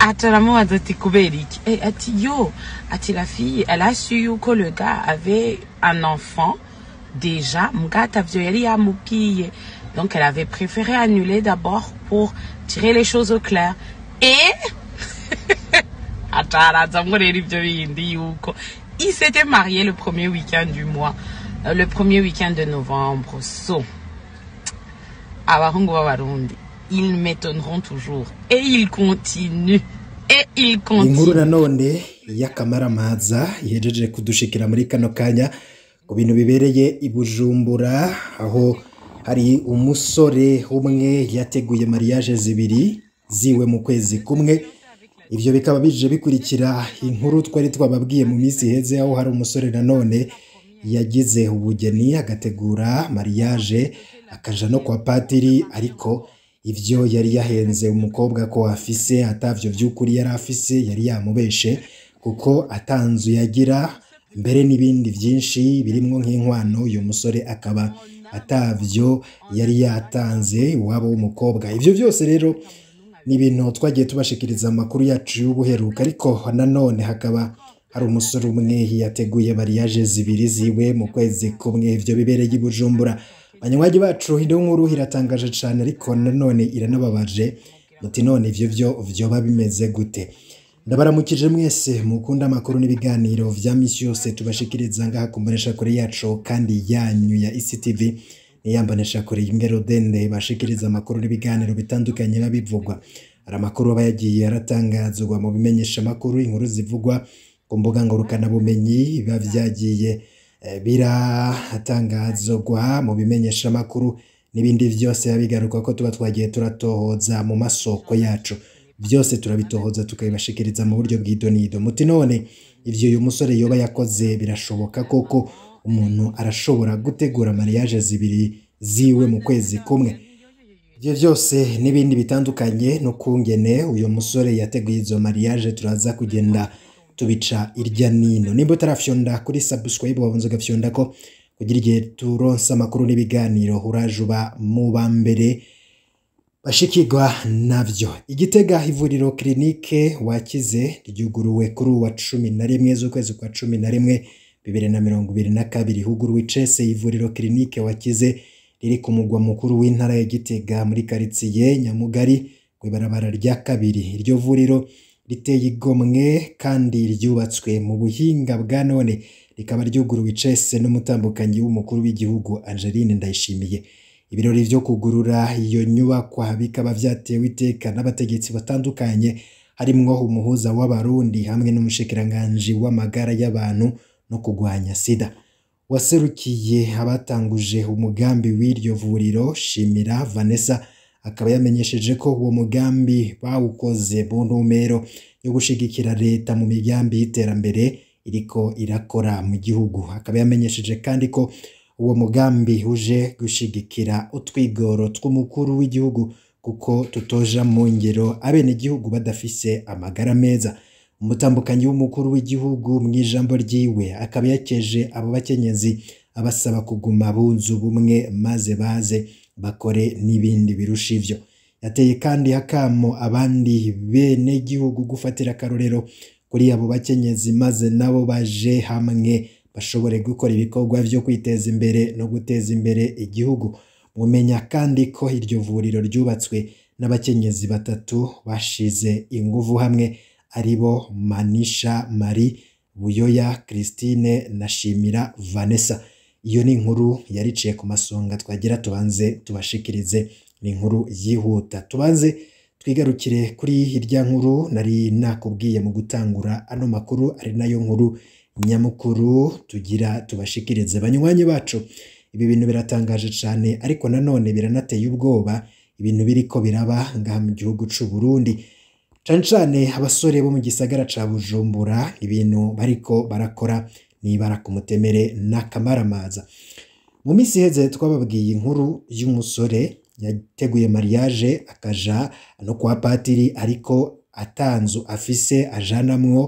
ataramubaza ati kubera iki Eh, ati yo ati la fille elle a su yuko le gars avait un enfant déjà mbwa atavyo yari yamubwiye donc elle avait préféré annuler d'abord pour tirer les choses au clair et atarazamwo rero ivyo bindi yuko il s'était marié le premier week-end du mois euh, le premier week-end de novembre so abahungu b'abarundi ils m'étonneront toujours et ils continuent et ils inkuru continuent nanone y'akamaramaza ihejeje kudushikira muri kano kanya ku bintu bibereye i bujumbura aho hari umusore umwe yateguye mariage zibiri ziwe mu kwezi kumwe ivyo bikaba bije bikurikira inkuru twari twababwiye mu minsi iheze aho hari umusore nanone yagize ubugeni agategura mariage akaja no kwa patiri ariko ivyo yari yahenze umukobwa ko afise atavyo vy'ukuri yari afise yari yamubeshe kuko atanzu yagira mbere n'ibindi vyinshi birimwo nk'inkwano uyu musore akaba atavyo yari yatanze iwabo w'umukobwa ivyo byose rero ni ibintu twagiye tubashikiriza amakuru yacu y'ubuheruka ariko nanone hakaba hari umusore umwe yateguye mariage zibiri ziwe mu kwezi kumwe ivyo bibereye i bujumbura banywanyi bacu ino nkuru iratangaje cane ariko nanone iranababaje muti none ivyo vyo vyoba bimeze gute ndabaramukije mwese mukunda amakuru n'ibiganiro vya misi yose tubashikiriza ngaha ku mboneshakure yacu kandi yanyu ya ectv niyambonesha kure y'ingero dende bashikiriza amakuru n'ibiganiro bitandukanye biba bivugwa hari amakuru aba yagiye aratangazwa mu bimenyesha amakuru inkuru zivugwa ku mbuga ngurukanabumenyi biba vyagiye eh, biratangazwa mu bimenyesha amakuru n'ibindi vyose biba bigaruka ko tuba twagiye turatohoza mu masoko yacu byose turabitohoza tukabibashikiriza mu buryo bw'idonido muti none ivyo uyu musore yoba yakoze birashoboka koko umuntu arashobora gutegura mariage zibiri ziwe mu kwezi kumwe ivyo byose n'ibindi bitandukanye n'ukungene uyu musore yateguye izo mariage turaza kugenda tubica irya nino nimba utarafyonda kuri subscribe wabunze ugafyonda ko kugira igihe turonse amakuru n'ibiganiro uraje uba mu ba mbere bashikirwa navyo igitega ivuriro kirinike wakize ryuguruwe kuri uwa cumi na rimwe z'ukwezi kwa cumi na rimwe bibiri na mirongo ibiri na kabiri huguruwe icese ivuriro kirinike wakize riri ku mugwa mukuru w'intara ya gitega muri karitsiye nyamugari ku ibarabara rya kabiri iryo vuriro riteye igomwe kandi ryubatswe mu buhinga bwa none rikaba ryuguruwe icese n'umutambukanyi w'umukuru w'igihugu angeline ndayishimiye ibirori vyo kugurura iyo nyubakwa bikaba vyatewe iteka n'abategetsi batandukanye harimwo umuhuza w'abarundi hamwe n'umushikiranganji w'amagara y'abantu no kugwanya sida waserukiye abatanguje umugambi w'iryo vuriro shimira vanessa akaba yamenyesheje ko uwo mugambi bawukoze mu ntumbero yo gushigikira leta mu migambi y'iterambere iriko irakora mu gihugu akaba yamenyesheje kandi ko uwo mugambi uje gushigikira utwigoro tw'umukuru w'igihugu kuko tutoja mu ngero abenegihugu badafise amagara meza umutambukanyi w'umukuru w'igihugu mu ijambo ryiwe akaba yakeje abo bakenyezi abasaba kuguma bunze ubumwe maze baze bakore n'ibindi birusha ivyo yateye kandi hakamo abandi bene gihugu gufatira akarorero kuri abo bakenyezi maze nabo baje hamwe bashobore gukora ibikorwa vyo kwiteza imbere no guteza imbere igihugu mumenya kandi ko iryo vuriro ryubatswe n'abakenyezi batatu bashize inguvu hamwe aribo manisha marie buyoya christine na shimira vanessa iyo ni inkuru yariciye ku masonga twagira tubanze tubashikirize ni inkuru yihuta tubanze twigarukire kuri irya nkuru nari nakubwiye mu gutangura ano makuru ari nayo nkuru nyamukuru tugira tubashikirize banywanyi bacu ibi bintu biratangaje cyane ariko nanone biranateye ubwoba ibintu biriko biraba ngaha mu gihugu c'u Burundi cane cane abasore bo mu gisagara ca Bujumbura ibintu bariko barakora nibara ku mutemere n'akamaramaza mu minsi iheze twababwiye inkuru y'umusore yateguye mariage akaja no kwa patiri ariko atanzu afise ajanamwo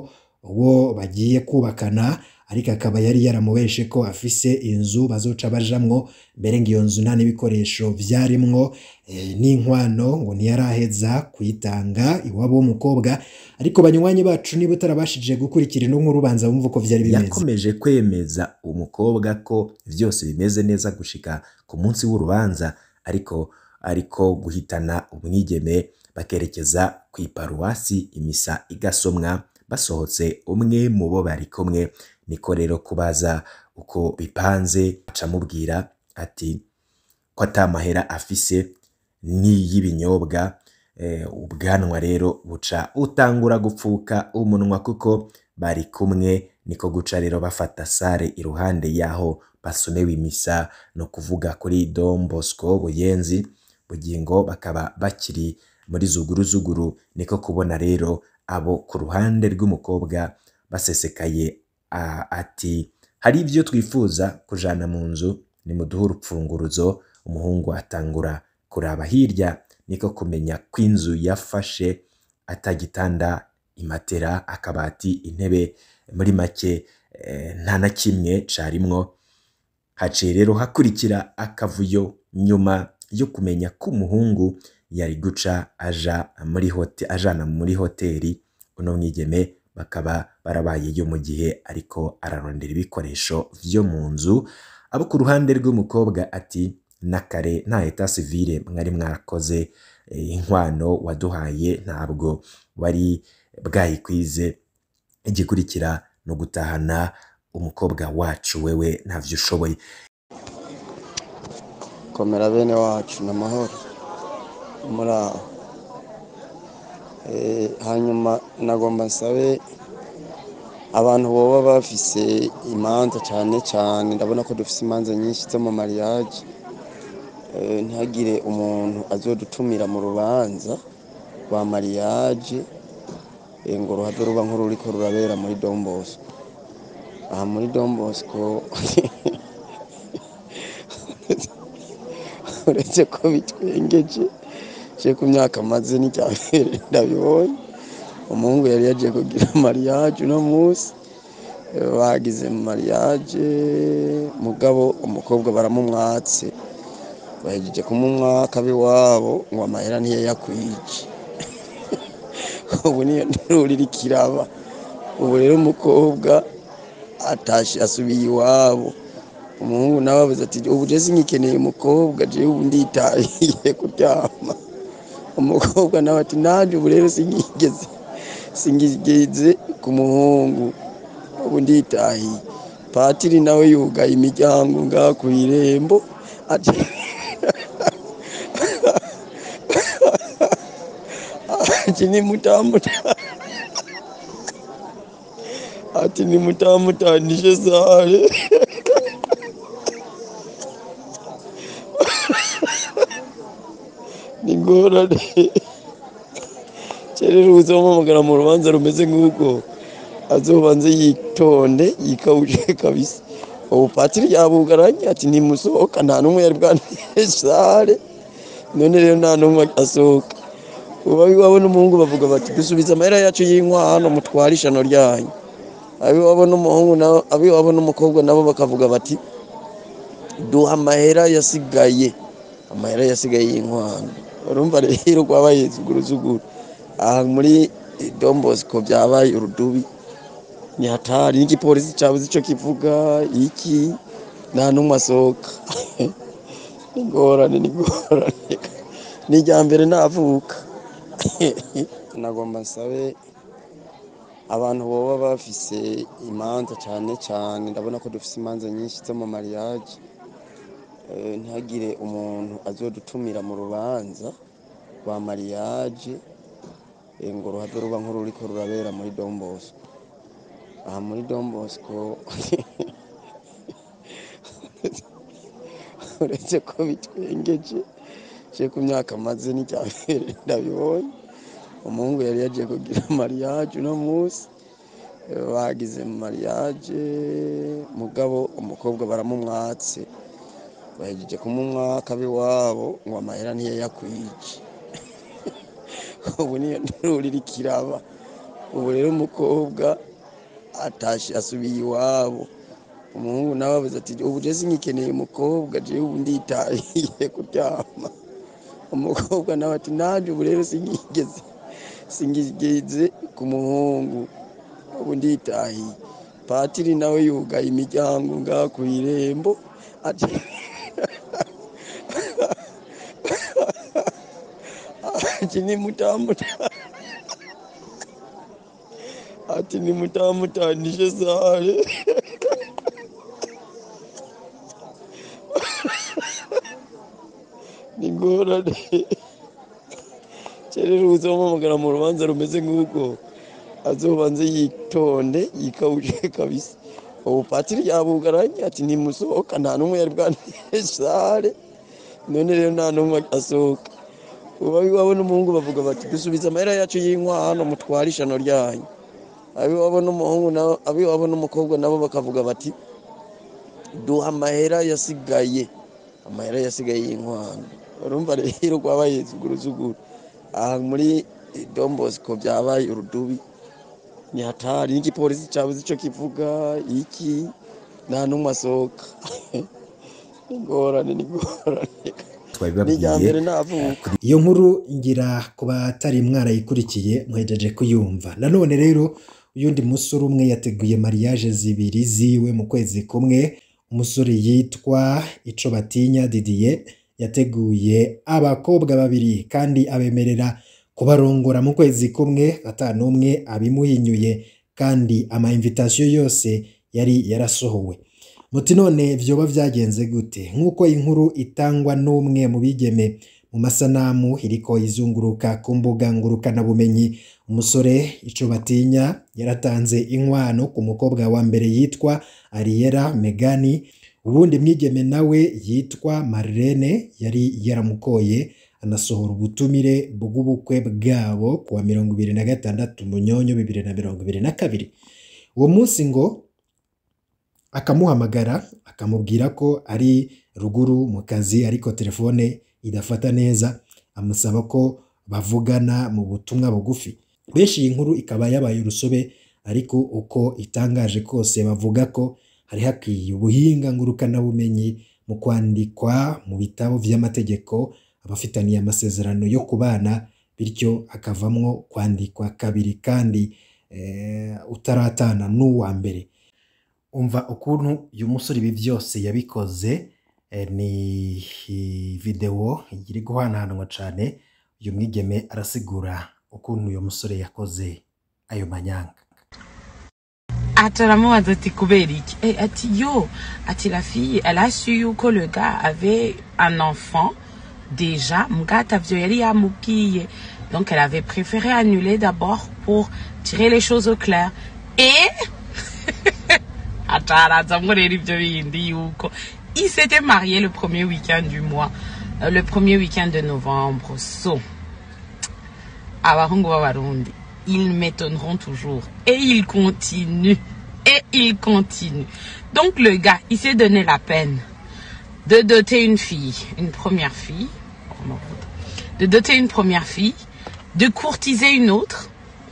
uwo bagiye kubakana ariko akaba yari yaramubeshe ko afise inzu bazoca bajamwo mbere ngo iyo nzu nta n'ibikoresho vyarimwo eh, n'inkwano ngo ntiyaraheza kuyitanga iwabo w'umukobwa ariko banywanyi bacu niba utarabashije gukurikira ino nkuru banza bumva uko vyari bimeze yakomeje kwemeza umukobwa ko vyose bimeze neza gushika ku munsi w'urubanza ariko ariko guhitana umwigeme bakerekeza ku iparuwasi imisa igasomwa basohotse umwe mu bo bari kumwe niko rero kubaza uko bipanze acamubwira ati ko ata mahera afise n'iy'ibinyobwa eh, ubwanwa rero buca utangura gupfuka umunwa kuko bari kumwe niko guca rero bafata sare iruhande yaho basomewe imisa no kuvuga kuri Don Bosco Buyenzi bugingo bakaba bakiri muri zuguru zuguru niko kubona rero abo ku ruhande rw'umukobwa basesekaye a- ati hari ibyo twifuza kujana mu nzu nimuduhe urupfunguruzo umuhungu atangura kuraba hirya niko kumenya ko inzu yafashe atagitanda imatera akabati intebe muri make eh, nta na kimwe carimwo haciye rero hakurikira akavuyo nyuma yo kumenya ko umuhungu yari guca aja muri hote, ajana muri hoteli uno mwigeme bakaba barabayeyo mu gihe ariko ararondera ibikoresho vyo mu nzu abo ku ruhande rw'umukobwa ati na kare nta eta civile mwari mwarakoze eh, inkwano waduhaye ntabwo wari bwayikwize igikurikira no gutahana umukobwa wacu wewe ntavyo ushoboye komera bene wacu ni amahoro muri aho Eh, hanyuma nagomba nsabe abantu boba bafise imanza cyane cyane ndabona ko dufise imanza nyinshi zo mu mariage Eh, ntihagire umuntu azodutumira mu rubanza rwa mariage eh, ngo ruhave ruba nk'ururiko rurabera muri Don Bosco aha muri Don Bosco uretse ko bitwengeje je ku myaka maze n'icya mbere ndabibonye umuhungu yari yagiye kugira mariage uno munsi Eh, bagize mariage mugabo umukobwa baramumwatse bahejeje kumumwaka ab'iwabo ngo amahera ntiyayakwije ubu niyo nturira ikiraba ubu rero umukobwa atashe asubiye iwabo umuhungu nawe avuze ati ubu je singikeneye umukobwa jewe ubu nditahiye kuryama umukobwa nawe ati nanje ubu rero singigeze singigeze ku muhungu ubu nditahiye patiri nawe yugaye imiryango ngaha ku irembo ati ati ni mutamuta ati ni mutamutanishe sare ni ngorane rero uzamuhamagara mu rubanza rumeze nk'uko azobanze yitonde yikawuje kabisa ubu patiri yabugaranye ati ntimusohoka nta n'umwe yari bwantere sare none rero nta n'umwe asohoka ubu abiwabo n'umuhungu bavuga bati dusubize amahera yacu y'inkwano mutware ishano ryanyu abiwabo n'umuhungu nabo abiwabo n'umukobwa nabo bakavuga bati duha amahera yasigaye amahera yasigaye y'inkwano urumva rero rwabaye zuguruzuguru aha muri Don Bosco byabaye urudubi ni hatari n'igipolisi cyabuze icyo kivuga iki nta n'umwe asohoka ni ngorane ni ngorane ni irya mbere navuka nagomba nsabe abantu boba bafise imanza cyane cyane ndabona ko dufise imanza nyinshi zo mu mariage Eh, ntihagire umuntu azodutumira mu rubanza rwa mariage eh, ngo ruhave ruba nk'ururiko rurabera muri Don Bosco aha muri Don Bosco uretse ko bitwengeje je ku myaka maze n'icya mbere ndabibonye umuhungu yari yagiye kugira mariage uno munsi Eh, bagize mariage mugabo umukobwa baramumwatse bahejeje kumumwaka ab'iwabo ngo amahera ntiyayakwije ubu niyo nturira ikiraba ubu rero umukobwa atashe asubiye iwabo umuhungu nawe avuze ati ubu je singikeneye umukobwa jewe ubu nditahiye kuryama umukobwa nawe ati nanje ubu rero singigeze singigeze ku muhungu ubu nditahiye patiri nawe yugaye imiryango ngaha ku irembo ati ati ni mutamuta ati ni mutamutanishe sare ni ngorane cerero uzompamagara mu rubanza rumeze nk'uko azobanze yitonde yikawuje kabisa ubu patiri yabugaranye ati ntimusohoka nta n'umwe yari bwanire sare none rero nta n'umwe asohoka ubu abiwabo n'umuhungu bavuga bati dusubize amahera yacu y'inkwano mutware ishano ryanyu abiwabo n'umuhungu nabo abiwabo n'umukobwa nabo bakavuga bati duha amahera yasigaye amahera yasigaye y'inkwano urumva rero rwabaye zuguruzuguru aha muri dombosiko byabaye urudubi ni hatari n'igipolisi cyabuze icyo kivuga iki nta n'umwe asohoka ingorane n'ingorane ni irya mbere twabibabwiye navuka iyo nkuru ngira ku batari mwarayikurikiye muhejeje kuyumva nanone rero uyundi musore umwe yateguye mariage zibiri ziwe mu kwezi kumwe umusore yitwa ico batinya didier yateguye abakobwa babiri kandi abemerera kubarongora mu kwezi kumwe atanu umwe abimuhinyuye kandi ama invitation yose yari yarasohowe muti none vyoba vyagenze gute nk'uko inkuru itangwa n'umwe mu bigeme mu masanamu iriko izunguruka ku mbuga ngurukanabumenyi umusore ico batinya yaratanze inkwano ku mukobwa wa mbere yitwa Ariera Megani ubundi mwigeme nawe yitwa Marlene yari yaramukoye anasohora ubutumire bw'ubukwe bwabo kuwa mirongo ibiri na gatandatu munyonyo bibiri na mirongo ibiri na kabiri uwo munsi ngo akamuhamagara akamubwira ko ari ruguru mu kazi ariko telefone idafata neza amusaba ko bavugana mu butumwa bugufi benshi iyi nkuru ikaba yabaye urusobe ariko uko itangaje kose bavuga ko hari hakwiye ubuhinga ngurukanabumenyi mu kwandikwa mu bitabo vy'amategeko abafitaniye amasezerano yo kubana bityo akavamwo kwandikwa kabiri kandi eh, utaratana n'uwa mbere umva ukuntu uyu musore ibi byose yabikoze eh, ni videwo iri guhanahanwa cyane uyu mwigeme arasigura ukuntu uyu musore yakoze ayo manyanga ataramubaza ati kubera iki Eh, ati yo ati la fille elle a su yuko le gars avait un enfant déjà mbwa atavyo yari yamubwiye donc elle avait préféré annuler d'abord pour tirer les choses au clair et atarazamwo rero ivyo bindi yuko il s'était marié le premier week-end du mois euh, le premier week-end de novembre so abahungu b'abarundi ils m'étonneront toujours et ils continuent et ils continuent donc le gars il s'est donné la peine de doter une fille une première fille oh, mon Dieu. de doter une première fille de courtiser une autre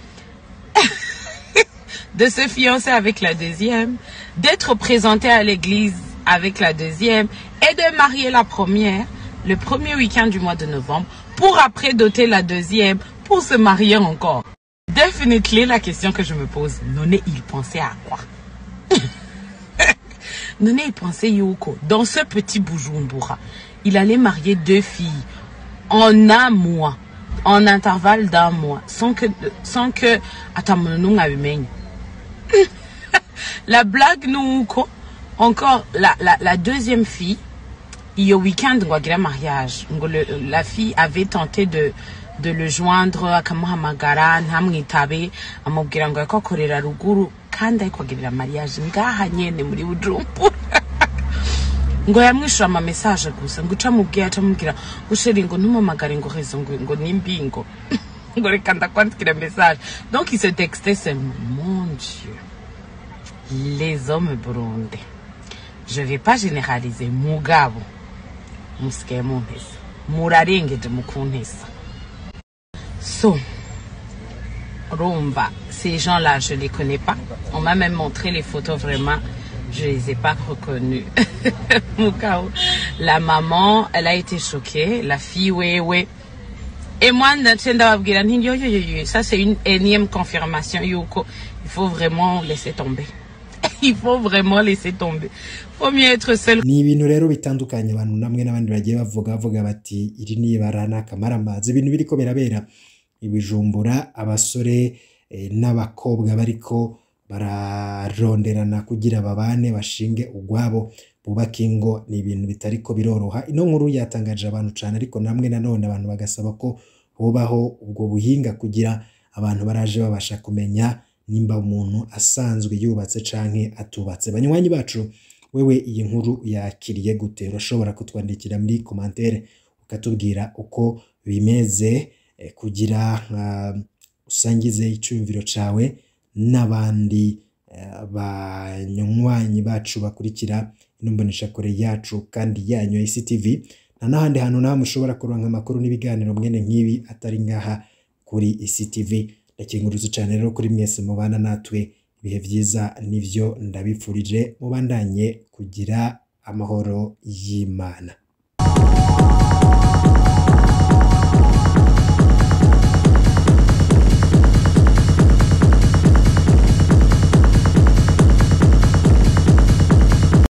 de se fiancer avec la deuxième, d'être présenté à l'église avec la deuxième et de marier la première le premier week-end du mois de novembre pour après doter la deuxième pour se marier encore. Définitivement la question que je me pose, Noné, il pensait à quoi Noné, il pensait Yoko, dans ce petit Bujumbura, il allait marier deux filles en un mois, en intervalle d'un mois, sans que, sans que, attends, mon nom a eu la blague nous ko encore la, la, la deuxième fille iyo weekend ngo agira mariage ngo le- la fille avait tenté de de le joindre akamuhamagara ntamwitabe amubwira ngo yariko akorera ruguru kandi ariko agirira mariage ngaha nyene muri bujumbura ngo yamwishura ama message gusa ngo uca mubwiye aca mubwira ngo sheri ngo ntumamagare ngo rezo ngo ngo nimbingo ngo reka ndakwandikira message donc il se textait seulement mon dieu les hommes burundais je vais pas généraliser mugabo musigaye muntesa murarengeje mu kuntesa so Rumba, ces gens-là, je les connais pas. On m'a même montré les photos vraiment. Je les ai pas reconnus. Mukao. La maman, elle a été choquée. La fille, oui, oui. Et moi, Natenda Wabgira, yo, yo, yo, yo. ça c'est une énième confirmation, Yoko. Il faut vraiment laisser tomber. Il faut vraiment laisser tomber. Faut mieux être seul. ni ibintu rero bitandukanye abantu namwe n'abandi bagiye bavuga bavuga bati iri ni ibara ni akamaramazi ibintu biriko birabera ibijumbura abasore eh, n'abakobwa bariko bararonderana kugira babane bashinge ugwabo bubake ingo ni ibintu bitariko biroroha ino nkuru yatangaje abantu cane ariko namwe nanone abantu bagasaba ko hobaho ubwo buhinga kugira abantu baraje babasha kumenya nimba umuntu asanzwe yubatse canke atubatse banywanyi bacu wewe iyi nkuru yakiriye gute urashobora kutwandikira muri komantere ukatubwira uko bimeze eh, kugira uh, usangize icyumviro cawe n'abandi eh, banywanyi bacu bakurikira ino mboneshakure yacu kandi yanyu ya ICTV nta n'ahandi hantu nawe mushobora kuronka amakuru n'ibiganiro mwene nk'ibi atari ngaha kuri ICTV ndakinguriza cyane rero kuri mwese mubana natwe ibihe byiza nivyo ndabipfurije mubandanye kugira amahoro y'Imana